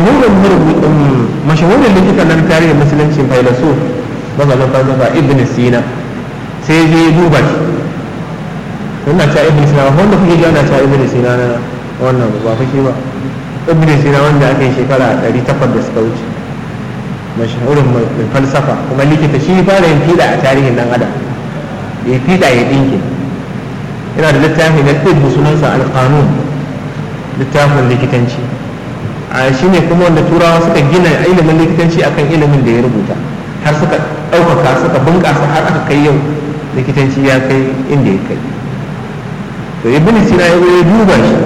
mashahurin mashahurin likitan nan tarihin musulunci failasu mazanin falsafa ibn sina sai je duba shi ina ta ibn sina wanda kuke ji ana ta ibn sina na wannan ba fa shi ba ibn sina wanda aka yi shekara 800 da suka wuce mashahurin mai falsafa kuma likita shi fara yin fiɗa a tarihin dan adam ya fiɗa ya ɗinke yana da littafi na ɗin sunansa alƙanun littafin likitanci a shi ne kuma wanda turawa suka gina ilimin likitanci akan ilimin da ya rubuta har suka ɗaukaka suka bunƙasa har aka kai yau likitanci ya kai inda ya kai to ibn sina ya ya duba shi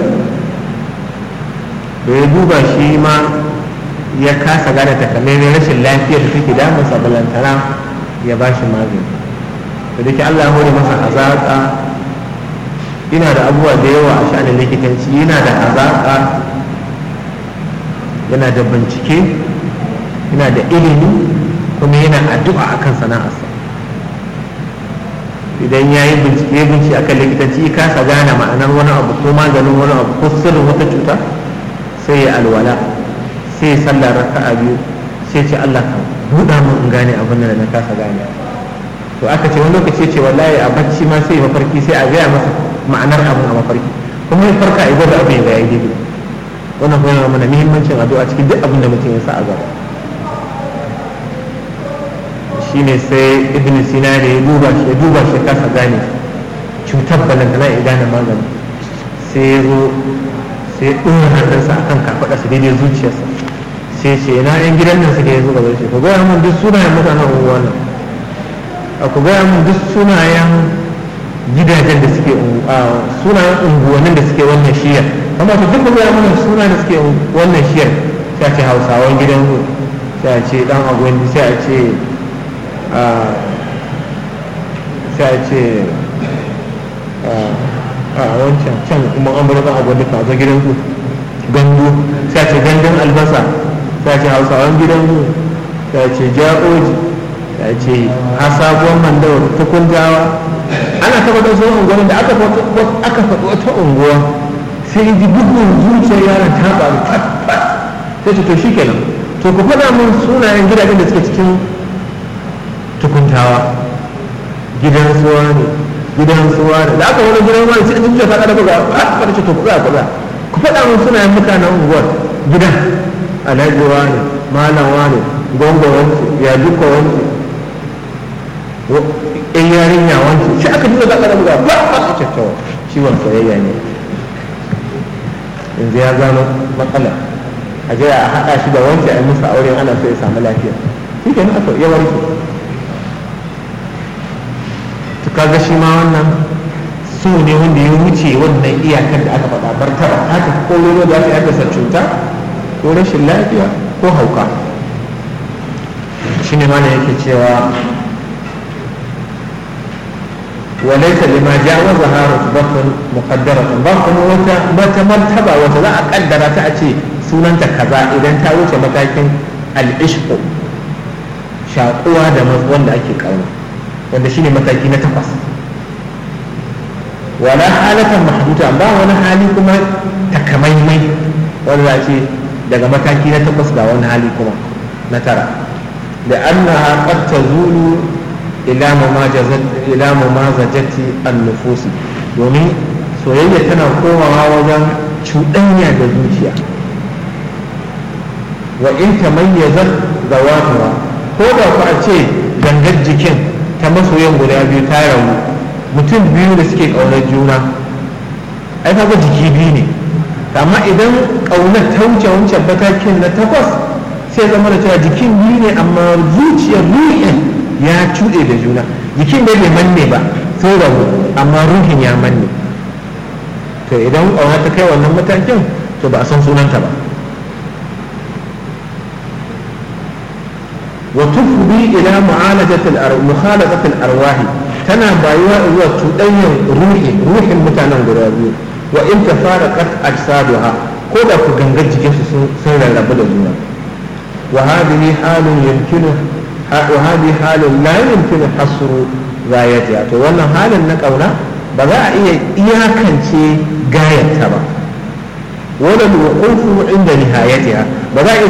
da ya duba shi ma ya kasa gane takamaiman rashin lafiyar da take damunsa balantana ya ba shi magani da dake Allah ya hore masa hazaƙa yana da abubuwa da yawa a sha'anin likitanci yana da hazaƙa yana da bincike yana da ilimi kuma yana addu'a akan sana'arsa idan ya yi bincike bincike akan likitanci ya kasa gane ma'anar wani abu ko maganin wani abu ko sirrin wata cuta sai ya alwala sai ya sallar raka'a biyu sai ce Allah ka buɗa min in gane abin da na kasa gane to aka ce wani lokaci ce wallahi a bacci ma sai mafarki sai a gaya masa ma'anar abin a mafarki kuma ya farka a gwada abin ya ga ya gidi wannan kuma yana mana muhimmancin addu'a cikin duk abin da mutum ya sa a gaba shine sai ibn sina da ya duba shi ya duba shi kasa gane cutar balantana ya gane magani sai ya zo sai ɗora hannunsa akan kafaɗa su daidai zuciyarsa sai ce ina yan gidan nan suke yanzu gaba shi ku gaya mun duk sunayen mutanen unguwa nan a ku gaya mun duk sunayen gidajen da suke sunayen unguwannin da suke wannan shiyar amma su duk gaya mana sunayen da suke wannan shiyar sai a ce hausawan gidan hu sai a ce dan agwandi sai a ce sai a ce a wancan can kuma an bar dan agwandi kaza gidan hu gandu sai a ce gandun albasa sai ce hausawan gidan mu sai ce ja'oji sai ce hasabuwan mandawar tukunjawa ana taba da zuwa unguwannin da aka aka faɗi wata unguwa sai ji bugun zuciyar yaron ta ba fat fat sai ce to shikenan to ku faɗa mun sunayen gidajen da suke cikin tukuntawa gidan suwa ne gidan suwa ne da aka wani gidan wani sai zuciya ta kada buga fat fat ce to ku za ku za ku faɗa mun sunayen mutanen unguwar gidan alhaji wani malam wani gongo wanci ya duka wanci in yarinya wanci shi aka duka zaka buga ba ba su kyakkyawa ciwon soyayya ne yanzu ya gano matsala a je a haɗa shi da wanci a yi musu aure ana so ya samu lafiya shi ke aka ya warke to kaga shi ma wannan so ne wanda ya wuce wannan iyakar da aka faɗa bartara haka ko lolo da aka haddasa cuta ko rashin lafiya ko hauka shi ne mana yake cewa walaita lima jawaza ha rutbatun muqaddaratun ba kuma wata wata martaba wata za a kaddara ta a ce sunanta kaza idan ta wuce matakin al-ishqu shakuwa da wanda ake kauna wanda shine mataki na takwas wala halatan mahduta ba wani hali kuma takamaimai wanda za a ce daga mataki na takwas ga wani hali kuma na tara da annaha qad tazulu ila mumajazat ila mumazajati an-nufusi domin soyayya tana komawa wajen cuɗanya da zuciya wa in tamayyazat zawatuha ko da ku a ce gangar jikin ta masoyan guda biyu ta rabu mutum biyu da suke ƙaunar juna ai kaga jiki biyu ne amma idan ƙaunar ta wuce wancan matakin na takwas sai zama da cewa jikin biyu ne amma zuciyar ruhin ya cuɗe da juna jikin bai bai manne ba sai rabu amma ruhin ya manne to idan ƙauna ta kai wannan matakin to ba a san sunanta ba وتفضي إلى معالجة مخالطة الأرواح تنا بايوا إلى تدين روح روح متانا غرابي وإن تفارقت أجسادها كودا كغنغ جيكي سن ربنا جنا وهذه حال يمكن وهذه حال لا يمكن حصر غايتها to wannan halin na kauna ba za a iya iyakance gayarta ba wala wuqufu inda nihayatiha ba za a